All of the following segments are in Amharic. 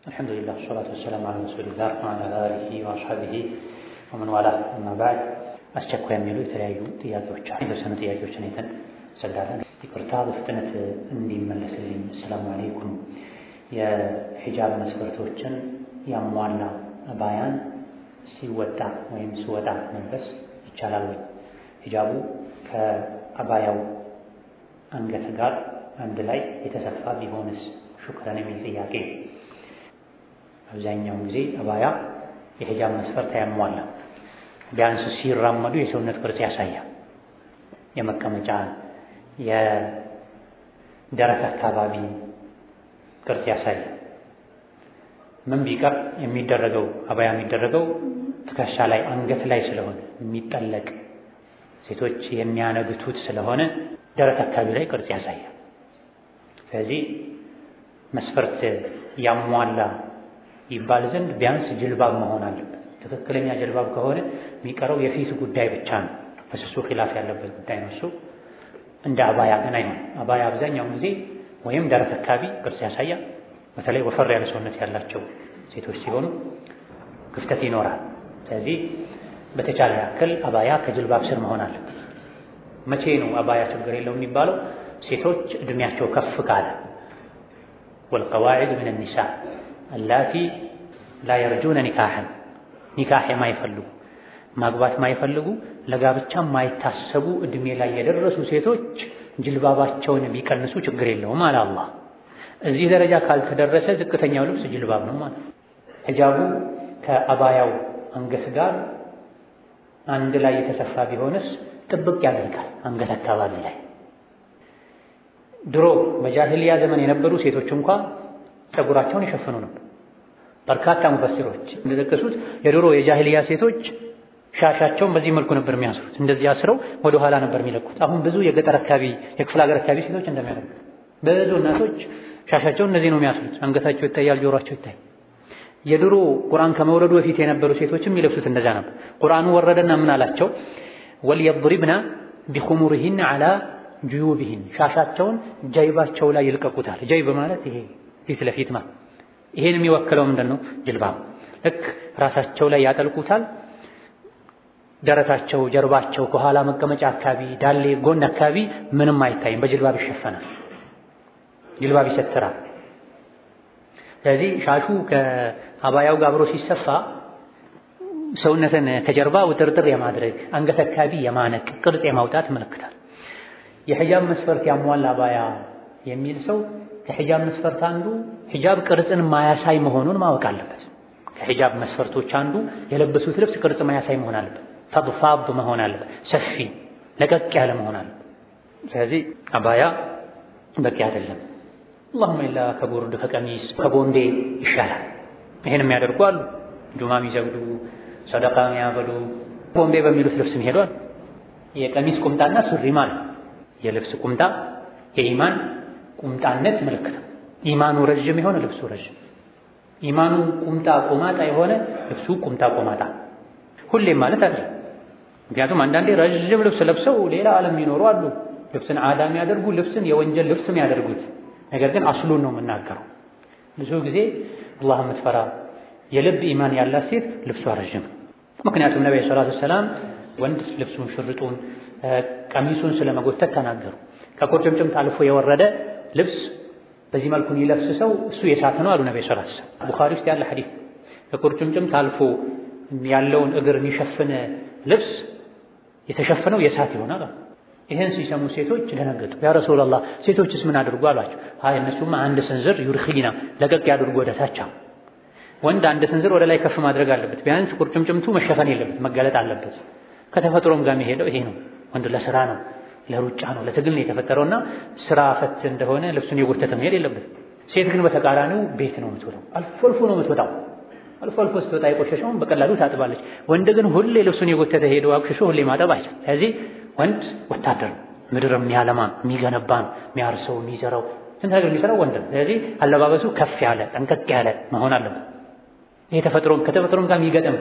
አልሐምዱሊላህ ሰላቱ ወሰላም አላ ረሱሊላህ ወአላ አሊሂ ወአስሐቢሂ ወመን ዋላህ አማ በዕድ አስቸኳይ የሚሉ የተለያዩ ጥያቄዎች አሉ። የተወሰኑ ጥያቄዎችን አይተን እንሰግዳለን። ይቅርታ በፍጥነት እንዲመለስልኝ። አሰላሙ አለይኩም። የሒጃብ መስፈርቶችን ያሟላ አባያን ሲወጣ ወይም ሲወጣ መልበስ ይቻላል ወይ? ሒጃቡ ከአባያው አንገት ጋር አንድ ላይ የተሰፋ ቢሆንስ? ሹክረን የሚል ጥያቄ። አብዛኛውን ጊዜ አባያ የሒጃብ መስፈርት አያሟላ። ቢያንስ ሲራመዱ የሰውነት ቅርጽ ያሳያል። የመቀመጫ የደረት አካባቢ ቅርጽ ያሳያል። ምን ቢቀር የሚደረገው አባያ የሚደረገው ትከሻ ላይ አንገት ላይ ስለሆነ የሚጠለቅ ሴቶች የሚያነግቱት ስለሆነ ደረት አካባቢ ላይ ቅርጽ ያሳያል። ስለዚህ መስፈርት ያሟላ ይባል ዘንድ ቢያንስ ጅልባብ መሆን አለበት። ትክክለኛ ጅልባብ ከሆነ የሚቀረው የፊት ጉዳይ ብቻ ነው። በስሱ ኺላፍ ያለበት ጉዳይ ነው። እሱ እንደ አባያ ግን አይሆን። አባያ አብዛኛውን ጊዜ ወይም ደረት አካባቢ ቅርጽ ያሳያል። በተለይ ወፈር ያለ ሰውነት ያላቸው ሴቶች ሲሆኑ ክፍተት ይኖራል። ስለዚህ በተቻለ ያክል አባያ ከጅልባብ ስር መሆን አለበት። መቼ ነው አባያ ችግር የለውም የሚባለው? ሴቶች እድሜያቸው ከፍ ካለ ወልቀዋዒድ ምን ኒሳ አላቲ ላ የርጁነ ኒካሕን ኒካሕ የማይፈልጉ ማግባት የማይፈልጉ ለጋብቻ የማይታሰቡ እድሜ ላይ የደረሱ ሴቶች ጅልባባቸውን ቢቀንሱ ችግር የለውም አለ አላህ። እዚህ ደረጃ ካልተደረሰ ዝቅተኛው ልብስ ጅልባብ ነው ማለት ነው። ሒጃቡ ከአባያው አንገት ጋር አንድ ላይ የተሰፋ ቢሆንስ ጥብቅ ያደርጋል አንገት አካባቢ ላይ። ድሮ በጃሂልያ ዘመን የነበሩ ሴቶች እንኳ ፀጉራቸውን ይሸፍኑ ነበር። በርካታ ሙፈሲሮች እንደጠቀሱት የድሮ የጃሂልያ ሴቶች ሻሻቸውን በዚህ መልኩ ነበር የሚያስሩት። እንደዚህ አስረው ወደ ኋላ ነበር የሚለቁት። አሁን ብዙ የገጠር አካባቢ የክፍለ ሀገር አካባቢ ሴቶች እንደሚያደርጉት ብዙ እናቶች ሻሻቸውን እነዚህ ነው የሚያስሩት። አንገታቸው ይታያል፣ ጆሯቸው ይታያል። የድሮ ቁርአን ከመውረዱ በፊት የነበሩ ሴቶችም የሚለብሱት እንደዛ ነበር። ቁርአኑ ወረደና ምን አላቸው? ወልየድሪብና ቢኹሙሪሂን ዐላ ጁዩቢሂን ሻሻቸውን ጀይባቸው ላይ ይልቀቁታል። ጀይብ ማለት ይሄ ፊት ለፊት ማለት ይሄን የሚወክለው ምንድን ነው? ጅልባብ ልክ ራሳቸው ላይ ያጠልቁታል። ደረታቸው፣ ጀርባቸው፣ ከኋላ መቀመጫ አካባቢ፣ ዳሌ፣ ጎን አካባቢ ምንም አይታይም። በጅልባብ ይሸፈናል። ጅልባብ ይሰትራል። ስለዚህ ሻሹ ከአባያው ጋር አብሮ ሲሰፋ ሰውነትን ከጀርባ ውጥርጥር የማድረግ አንገት አካባቢ የማነቅ ቅርጽ የማውጣት ምልክታል። የሒጃብ መስፈርት ያሟላ አባያ የሚል ሰው ከሒጃብ መስፈርት አንዱ ሒጃብ ቅርጽን ማያሳይ መሆኑን ማወቅ አለበት። ከሒጃብ መስፈርቶች አንዱ የለበሱት ልብስ ቅርጽ ማያሳይ መሆን አለበት። ፈድፋድ መሆን አለበት። ሰፊ ለቀቅ ያለ መሆን አለበት። ስለዚህ አባያ በቂ አይደለም። አላሁመ ኢላ ከቦርድ ከቀሚስ ከቦንዴ ይሻላል። ይሄን የሚያደርጉ አሉ። ጁማ የሚሰግዱ ሰደቃ የሚያበሉ ቦንዴ በሚሉት ልብስ የሚሄዱ አሉ። የቀሚስ ቁምጣና ሱሪ ማለት የልብስ ቁምጣ የኢማን ቁምጣነት ምልክት ነው። ኢማኑ ረዥም የሆነ ልብሱ ረዥም፣ ኢማኑ ቁምጣ ቆማጣ የሆነ ልብሱ ቁምጣ ቆማጣ። ሁሌም ማለት አይደለም። ምክንያቱም አንዳንዴ ረዥም ልብስ ለብሰው ሌላ ዓለም የሚኖሩ አሉ። ልብስን አዳ የሚያደርጉ ልብስን የወንጀል ልብስ የሚያደርጉት ነገር ግን አስሉን ነው የምናገረው። ብዙ ጊዜ አላህ የምትፈራ የልብ ኢማን ያላት ሴት ልብሷ ረዥም። ምክንያቱም ነቢ ሰላቱ ሰላም ወንድ ልብሱን ሽርጡን ቀሚሱን ስለመጎተት ተናገሩ። ከቁርጭምጭምት አልፎ የወረደ ልብስ በዚህ መልኩ ሊለብስ ሰው እሱ የሳት ነው አሉ ነቢ ሰላቱ ሰላም። ቡኻሪ ውስጥ ያለ ሐዲስ ከቁርጭምጭምት አልፎ ያለውን እግር የሚሸፍን ልብስ የተሸፈነው የሳት ይሆናል። ይህን ሲሰሙ ሴቶች ደነገጡ። ያ ረሱላላህ ሴቶችስ ምን አድርጉ አሏቸው። አይ እነሱማ አንድ ስንዝር ዩርኺና ለቀቅ ያድርጉ ወደ ታች። ወንድ አንድ ስንዝር ወደ ላይ ከፍ ማድረግ አለበት። ቢያንስ ቁርጭምጭምቱ መሸፈን የለበት መገለጥ አለበት። ከተፈጥሮም ጋር የሚሄደው ይሄ ነው። ወንድ ለስራ ነው፣ ለሩጫ ነው፣ ለትግል ነው የተፈጠረውና ስራ ፈት እንደሆነ ልብሱን የጎተተ መሄድ የለበት። ሴት ግን በተቃራኒው ቤት ነው የምትወጣው። አልፎ አልፎ ነው የምትወጣው። አልፎ አልፎ ስትወጣ የቆሸሸውን በቀላሉ ታጥባለች። ወንድ ግን ሁሌ ልብሱን የጎተተ ሄዶ አቁሽሾ ሁሌ ማጠብ አይችልም። ስለዚህ ወንድ ወታደር ምድር የሚያለማ የሚገነባ የሚያርሰው የሚዘራው ስንት ነገር የሚሰራው ወንድ ነው። ስለዚህ አለባበሱ ከፍ ያለ ጠንቀቅ ያለ መሆን አለበት። ይሄ ተፈጥሮም ከተፈጥሮም ጋር የሚገጥም።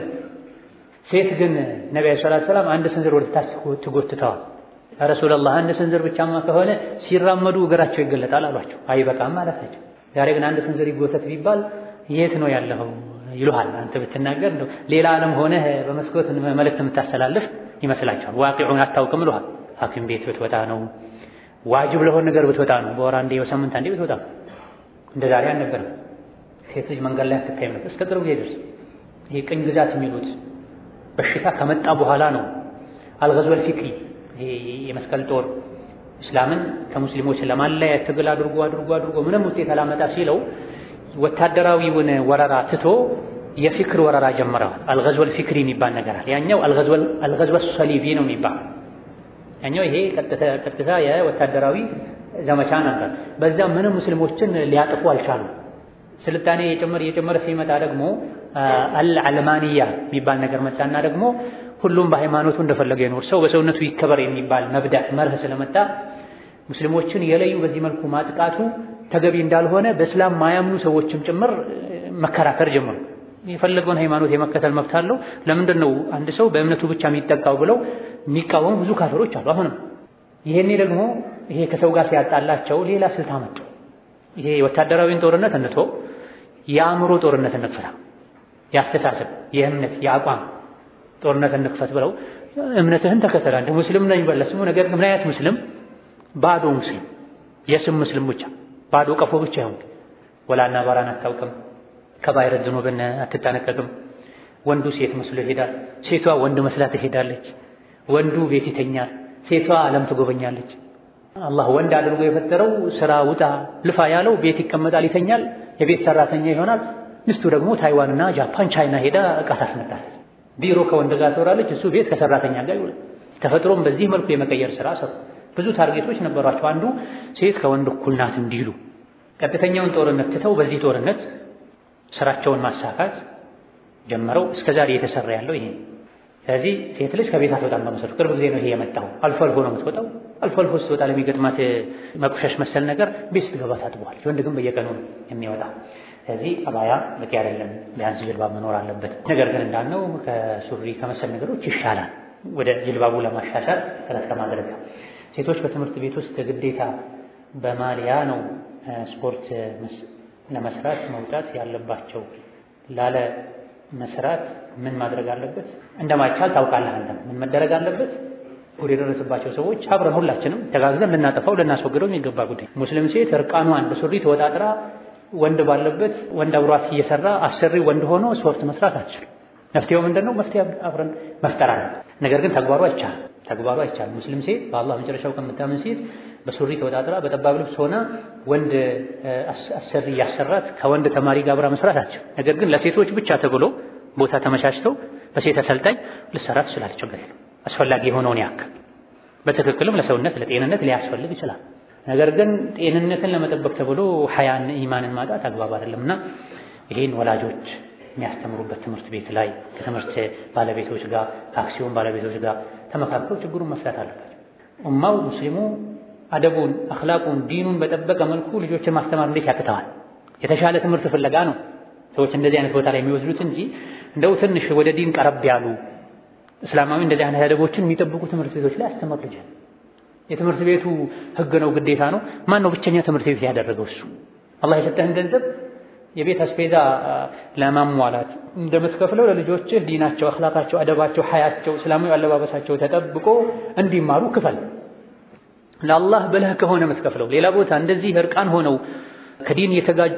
ሴት ግን ነቢ ሰለላሁ ዐለይሂ ወሰለም አንድ ስንዝር ወደ ታች ትጎትተዋል። ያ ረሱላላህ አንድ ስንዝር ብቻማ ከሆነ ሲራመዱ እግራቸው ይገለጣል አሏቸው። አይበቃም ማለታቸው። ዛሬ ግን አንድ ስንዝር ይጎተት ቢባል የት ነው ያለኸው ይሉሃል። አንተ ብትናገር እንደው ሌላ ዓለም ሆነህ በመስኮት መልእክት የምታስተላልፍ ይመስላቸዋል። ዋቂዑን አታውቅም ይሉሃል። ሐኪም ቤት ብትወጣ ነው ዋጅብ ለሆነ ነገር ብትወጣ ነው። በወር አንዴ በሳምንት አንዴ ብትወጣ ነው። እንደ ዛሬ አልነበረም። ሴት ልጅ መንገድ ላይ አትታይም ነበር እስከ ቅርብ ጊዜ ድረስ። ይሄ ቅኝ ግዛት የሚሉት በሽታ ከመጣ በኋላ ነው። አልገዝወል ፊክሪ ይሄ የመስቀል ጦር እስላምን ከሙስሊሞች ለማለያየት ትግል አድርጎ አድርጎ አድርጎ ምንም ውጤት አላመጣ ሲለው ወታደራዊውን ወረራ ትቶ የፊክር ወረራ ጀምረዋል። አልገዝወል ፊክሪ የሚባል ነገር አለ። ያኛው አልገዝወል ሰሊቢ ነው የሚባል ያኛው ይሄ ቀጥታ የወታደራዊ ዘመቻ ነበር። በዛ ምንም ሙስሊሞችን ሊያጥፉ አልቻሉም። ስልጣኔ የጨመረ የጨመረ ሲመጣ ደግሞ አልዓለማንያ የሚባል ነገር መጣና ደግሞ ሁሉም በሃይማኖቱ እንደፈለገ ይኖር ሰው በሰውነቱ ይከበር የሚባል መብዳዕ መርህ ስለመጣ ሙስሊሞችን የለዩ በዚህ መልኩ ማጥቃቱ ተገቢ እንዳልሆነ በእስላም ማያምኑ ሰዎችም ጭምር መከራከር ጀመሩ። የፈለገውን ሃይማኖት የመከተል መብት አለው። ለምንድን ነው አንድ ሰው በእምነቱ ብቻ የሚጠቃው ብለው የሚቃወሙ ብዙ ካፈሮች አሉ። አሁንም ይሄኔ ደግሞ ይሄ ከሰው ጋር ሲያጣላቸው ሌላ ስልት አመጡ። ይሄ ወታደራዊን ጦርነት እንቶ የአእምሮ ጦርነት እንክፈታ፣ የአስተሳሰብ የእምነት የአቋም ጦርነት እንክፈት ብለው እምነትህን ተከተል አንተ ሙስሊም ነኝ በል ስሙ። ነገር ግን ምን አይነት ሙስሊም? ባዶ ሙስሊም፣ የስም ሙስሊም ብቻ ባዶ ቀፎ ብቻ ይሁን። ወላና ባራን አታውቅም፣ ከባይረ ዝኑብን አትጠነቀቅም። ወንዱ ሴት መስሎ ይሄዳል፣ ሴቷ ወንድ መስላ ትሄዳለች። ወንዱ ቤት ይተኛል፣ ሴቷ ዓለም ትጎበኛለች። አላህ ወንድ አድርጎ የፈጠረው ስራ ውጣ ልፋ ያለው ቤት ይቀመጣል፣ ይተኛል፣ የቤት ሰራተኛ ይሆናል። ሚስቱ ደግሞ ታይዋንና ጃፓን፣ ቻይና ሄዳ እቃ ታስመጣለች። ቢሮ ከወንድ ጋር ትወራለች፣ እሱ ቤት ከሰራተኛ ጋር ይውላል። ተፈጥሮም በዚህ መልኩ የመቀየር ስራ ሰሩ። ብዙ ታርጌቶች ነበሯቸው። አንዱ ሴት ከወንድ እኩል ናት እንዲሉ ቀጥተኛውን ጦርነት ትተው በዚህ ጦርነት ስራቸውን ማሳካት ጀመረው። እስከዛሬ እየተሰራ ያለው ይሄ። ስለዚህ ሴት ልጅ ከቤት አትወጣም። በመሰሉ ቅርብ ጊዜ ነው ይሄ የመጣው። አልፎ አልፎ ነው የምትወጣው። አልፎ አልፎ ስትወጣ ለሚገጥማት መቁሸሽ መሰል ነገር ቤት ስትገባ ታጥበዋል። ወንድ ግን በየቀኑ ነው የሚወጣ። ስለዚህ አባያ በቂ አይደለም፣ ቢያንስ ጅልባብ መኖር አለበት። ነገር ግን እንዳልነው ከሱሪ ከመሰል ነገሮች ይሻላል፣ ወደ ጅልባቡ ለማሻሻል ጥረት ከማድረግ ሴቶች በትምህርት ቤት ውስጥ ግዴታ በማሊያ ነው ስፖርት ለመስራት መውጣት ያለባቸው። ላለ መስራት ምን ማድረግ አለበት? እንደማይቻል ታውቃለህ። አንተም ምን መደረግ አለበት? ጉድ የደረሰባቸው ሰዎች አብረን ሁላችንም ተጋግዘን ልናጠፋው ልናስወግደው የሚገባ ጉዳይ። ሙስሊም ሴት እርቃኗን በሱሪ ተወጣጥራ ወንድ ባለበት ወንድ አብሯት እየሰራ አሰሪ ወንድ ሆኖ ስፖርት መስራት አትችልም። መፍትሄው ምንድን ነው? መፍትሄ አብረን መፍጠር አለበት። ነገር ግን ተግባሩ አይቻልም። ተግባሩ አይቻልም። ሙስሊም ሴት በአላህ መጨረሻው ከምታምን ሴት በሱሪ ተወጣጥራ በጠባብ ልብስ ሆና ወንድ አሰሪ እያሰራት ከወንድ ተማሪ ጋር አብራ መስራት አትችልም። ነገር ግን ለሴቶች ብቻ ተብሎ ቦታ ተመቻችተው በሴት አሰልጣኝ ልሰራ ትችላለች። ችግር የለም። አስፈላጊ የሆነውን ያክል በትክክልም ለሰውነት ለጤንነት ሊያስፈልግ ይችላል። ነገር ግን ጤንነትን ለመጠበቅ ተብሎ ሐያን ኢማንን ማጣት አግባብ አይደለምና ይሄን ወላጆች የሚያስተምሩበት ትምህርት ቤት ላይ ከትምህርት ባለቤቶች ጋር ከአክሲዮን ባለቤቶች ጋር ተመካክረው ችግሩን መፍታት አለባቸው። ኡማው ሙስሊሙ አደቡን፣ አኽላቁን፣ ዲኑን በጠበቀ መልኩ ልጆችን ማስተማር እንዴት ያቅተዋል? የተሻለ ትምህርት ፍለጋ ነው ሰዎች እንደዚህ አይነት ቦታ ላይ የሚወስዱት እንጂ እንደው ትንሽ ወደ ዲን ቀረብ ያሉ እስላማዊ እንደዚህ አይነት አደቦችን የሚጠብቁ ትምህርት ቤቶች ላይ አስተምር ልጅ የትምህርት ቤቱ ህግ ነው ግዴታ ነው። ማን ነው ብቸኛ ትምህርት ቤት ያደረገው? እሱ አላህ የሰጠህን ገንዘብ የቤት አስቤዛ ለማሟላት እንደምትከፍለው ለልጆችህ ዲናቸው፣ አኽላቃቸው፣ አደባቸው፣ ሐያቸው፣ እስላማዊ አለባበሳቸው ተጠብቆ እንዲማሩ ክፈል። ለአላህ ብለህ ከሆነ የምትከፍለው ሌላ ቦታ እንደዚህ እርቃን ሆነው ከዲን የተጋጩ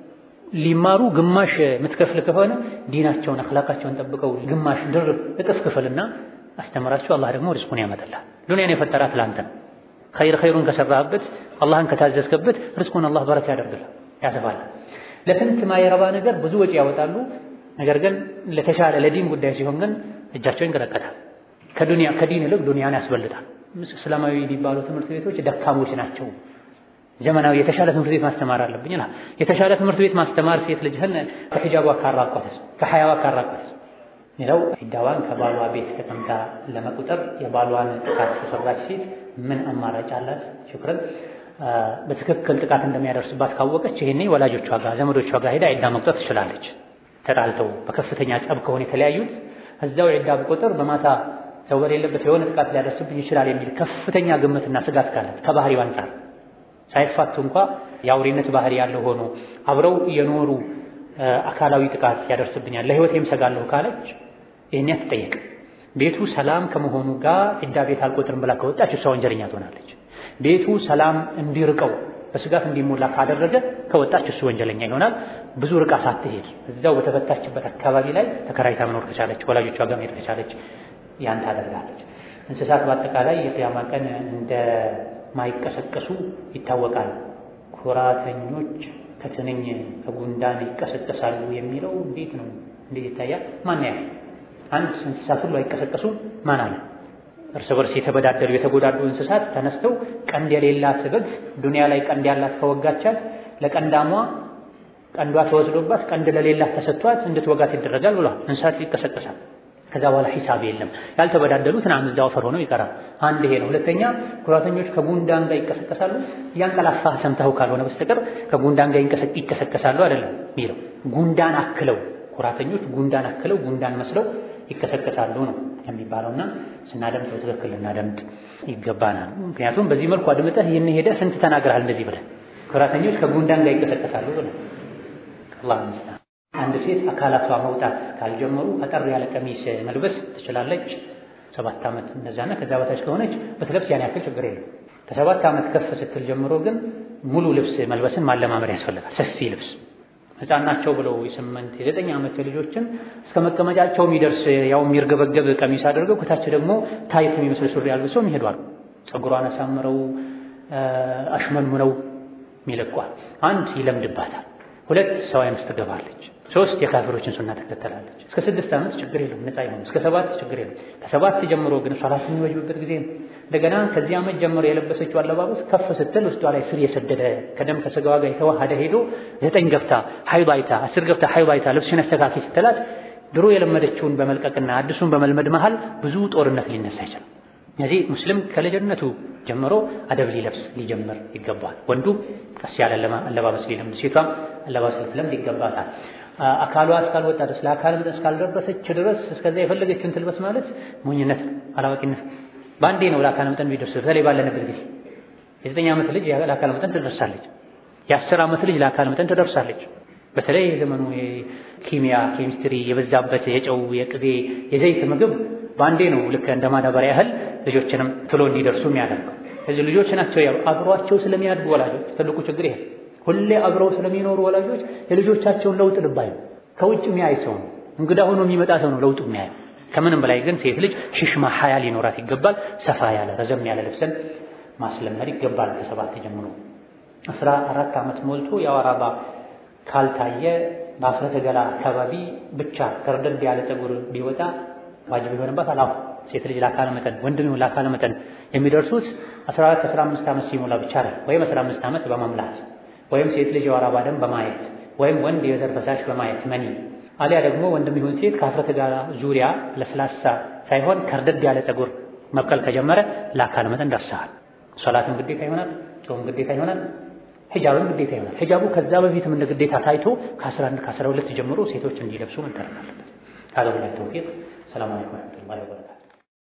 ሊማሩ ግማሽ የምትከፍል ከሆነ ዲናቸውን አኽላቃቸውን ጠብቀው ግማሽ ድርብ እጥፍ ክፍልና አስተምራቸው። አላህ ደግሞ ሪዝቁን ያመጣልሃል። ዱንያን የፈጠራት ለአንተ ነው። ኸይር ኸይሩን ከሰራህበት አላህን ከታዘዝክበት ሪዝቁን አላህ በረካ ያደርግልሃል፣ ያሰፋል። ለስንት ማይረባ ነገር ብዙ ወጪ ያወጣሉ። ነገር ግን ለተሻለ ለዲን ጉዳይ ሲሆን ግን እጃቸው ይንቀጠቀጣል። ከዱንያ ከዲን ይልቅ ዱንያን ያስበልጣል። እስላማዊ የሚባሉ ትምህርት ቤቶች ደካሞች ናቸው። ዘመናዊ የተሻለ ትምህርት ቤት ማስተማር አለብኝ ይላል። የተሻለ ትምህርት ቤት ማስተማር ሴት ልጅህን ከሒጃቧ ካራቋተስ ከሐያዋ ካራቋተስ ሌላው ዒዳዋን ከባሏ ቤት ተቀምጣ ለመቁጠር የባሏን ጥቃት የሰራች ሴት ምን አማራጭ አላት? ሽክረን በትክክል ጥቃት እንደሚያደርስባት ካወቀች ይሄኔ ወላጆቿ ጋር ዘመዶቿ ጋር ሄዳ ዒዳ መቁጠር ትችላለች። ተጣልተው በከፍተኛ ጸብ ከሆነ የተለያዩት እዛው ዒዳ በቁጥር በማታ ሰው በሌለበት የሆነ ጥቃት ሊያደርስብኝ ይችላል የሚል ከፍተኛ ግምትና ስጋት ካላት ከባህሪው አንጻር ሳይፋቱ እንኳ የአውሬነት ባህሪ ያለው ሆኖ አብረው የኖሩ አካላዊ ጥቃት ያደርስብኛል፣ ለህይወቴም ሰጋለሁ ካለች ይህን አትጠየቅም። ቤቱ ሰላም ከመሆኑ ጋር ዒዳ ቤት አልቆጥርም ብላ ከወጣች እሷ ወንጀለኛ ትሆናለች። ቤቱ ሰላም እንዲርቀው በስጋት እንዲሞላ ካደረገ ከወጣች እሱ ወንጀለኛ ይሆናል። ብዙ ርቃ ሳትሄድ እዛው በተፈታችበት አካባቢ ላይ ተከራይታ መኖር ከቻለች፣ ወላጆቿ ጋር መሄድ ከቻለች ያን ታደርጋለች። እንስሳት በአጠቃላይ የቅያማ ቀን እንደማይቀሰቀሱ ይታወቃል። ኩራተኞች ከትንኝ ከጉንዳን ይቀሰቀሳሉ የሚለው እንዴት ነው? እንዴት ይታያል? ማን ያ አንድ እንስሳት ሁሉ አይቀሰቀሱም? ማን አለ? እርስ በርስ የተበዳደሉ የተጎዳዱ እንስሳት ተነስተው ቀንድ የሌላት በግ ዱንያ ላይ ቀንድ ያላት ከወጋቻት ለቀንዳሟ ቀንዷ ተወስዶባት ቀንድ ለሌላት ተሰጥቷት እንድትወጋት ይደረጋል ብሏል። እንስሳት ይቀሰቀሳል። ከዛ በኋላ ሂሳብ የለም። ያልተበዳደሉት ናም እዛው አፈር ሆነው ይቀራል። አንድ ይሄ ነው። ሁለተኛ ኩራተኞች ከጉንዳን ጋር ይቀሰቀሳሉ። እያንቀላፋህ ሰምተው ካልሆነ በስተቀር ከጉንዳን ጋር ይቀሰቀሳሉ አይደለም የሚለው ጉንዳን አክለው ኩራተኞች ጉንዳን አክለው ጉንዳን መስለው ይቀሰቀሳሉ ነው የሚባለውና ስናደምጥ በትክክል ልናደምጥ ይገባናል። ምክንያቱም በዚህ መልኩ አድምጠህ ይህን ሄደህ ስንት ተናግረሃል እንደዚህ ብለህ ኩራተኞች ከጉንዳን ጋር ይቀሰቀሳሉ ብለህ አላህ ይመስላል። አንድ ሴት አካላቷ መውጣት ካልጀመሩ አጠር ያለ ቀሚስ መልበስ ትችላለች። ሰባት ዓመት እንደዛና ከዛ በታች ከሆነች በትለብስ ያን ያክል ችግር የለም። ከሰባት ዓመት ከፍ ስትል ጀምሮ ግን ሙሉ ልብስ መልበስን ማለማመድ ያስፈልጋል። ሰፊ ልብስ ሕፃን ናቸው ብለው የስምንት የዘጠኝ ዓመት ልጆችን እስከ መቀመጫቸው የሚደርስ ያው የሚርገበገብ ቀሚስ አድርገው ከታች ደግሞ ታይት የሚመስል ሱሪ አልብሰው ይሄዷል። ፀጉሯን አሳምረው አሽመንሙነው ይለቋል። አንድ ይለምድባታል። ሁለት ሰው አይነት ትገባለች። ሶስት የካፊሮችን ሱና ትከተላለች። እስከ ስድስት ዓመት ችግር የለም ነፃ ይሆን። እስከ ሰባት ችግር የለም። ከሰባት ጀምሮ ግን ሶላት የሚወጅብበት ጊዜ ነው። እንደገና ከዚህ ዓመት ጀምሮ የለበሰችው አለባበስ ከፍ ስትል ውስጧ ላይ ስር የሰደደ ከደም ከስጋዋ ጋር የተዋሃደ ሄዶ ዘጠኝ ገብታ ሀይድ አይታ አስር ገብታ ሀይድ አይታ ልብስሽን አስተካኪ ስትላት ድሮ የለመደችውን በመልቀቅና አዲሱን በመልመድ መሃል ብዙ ጦርነት ሊነሳ ይችላል። እነዚህ ሙስሊም ከልጅነቱ ጀምሮ አደብ ሊለብስ ሊጀምር ይገባል። ወንዱ ቀስ ያለ አለባበስ ሊለምድ፣ ሴቷም አለባበስ ልትለምድ ይገባታል። አካሏ እስካልወጣ ድረስ ለአካል መጠን እስካልደረሰች ድረስ እስከዛ የፈለገችውን ትልበስ ማለት ሞኝነት፣ አላዋቂነት። በአንዴ ነው ለአካል መጠን የሚደርስ። በተለይ ባለንበት ጊዜ የዘጠኝ ዓመት ልጅ ለአካል መጠን ትደርሳለች። የአስር ዓመት ልጅ ለአካል መጠን ትደርሳለች። በተለይ የዘመኑ ኪሚያ ኬሚስትሪ የበዛበት የጨው የቅቤ የዘይት ምግብ በአንዴ ነው ልክ እንደ ማዳበሪያ ያህል ልጆችንም ቶሎ እንዲደርሱ የሚያደርገው። እዚህ ልጆች ናቸው ያው አብሯቸው ስለሚያድጉ ወላጆች ትልቁ ችግር ይሄ ሁሌ አብረው ስለሚኖሩ ወላጆች የልጆቻቸውን ለውጥ ልባዩ ከውጭ የሚያይ ሰው ነው፣ እንግዳ ሆኖ የሚመጣ ሰው ነው ለውጡ የሚያየው። ከምንም በላይ ግን ሴት ልጅ ሽሽማ ሀያ ሊኖራት ይገባል። ሰፋ ያለ ረዘም ያለ ልብስን ማስለመድ ይገባል። ከሰባት ጀምሮ አስራ አራት ዓመት ሞልቶ የወር አበባ ካልታየ በአፍረተ ገላ አካባቢ ብቻ ከርደድ ያለ ፀጉር ቢወጣ ዋጅብ ይሆንባት አላሁ ሴት ልጅ ለአካለ መጠን ወንድም ይሁን ለአካለ መጠን የሚደርሱት 14 15 ዓመት ሲሞላ ብቻ ነው። ወይም 15 ዓመት በመሙላት ወይም ሴት ልጅ የወር አበባ ደም በማየት ወይም ወንድ የዘር ፈሳሽ በማየት መኒ አሊያ ደግሞ ወንድም ይሁን ሴት ከአፍረተ ገላ ዙሪያ ለስላሳ ሳይሆን ከርደድ ያለ ፀጉር መብቀል ከጀመረ ለአካለ መጠን ደርሰሃል። ሶላትም ግዴታ ይሆናል፣ ጾም ግዴታ ይሆናል፣ ሂጃብም ግዴታ ይሆናል። ሂጃቡ ከዛ በፊትም እንደ ግዴታ ታይቶ ከ11 ከ12 ጀምሮ ሴቶች እንዲለብሱ መደረግ አለበት። هذا بالله التوفيق السلام عليكم ورحمة الله وبركاته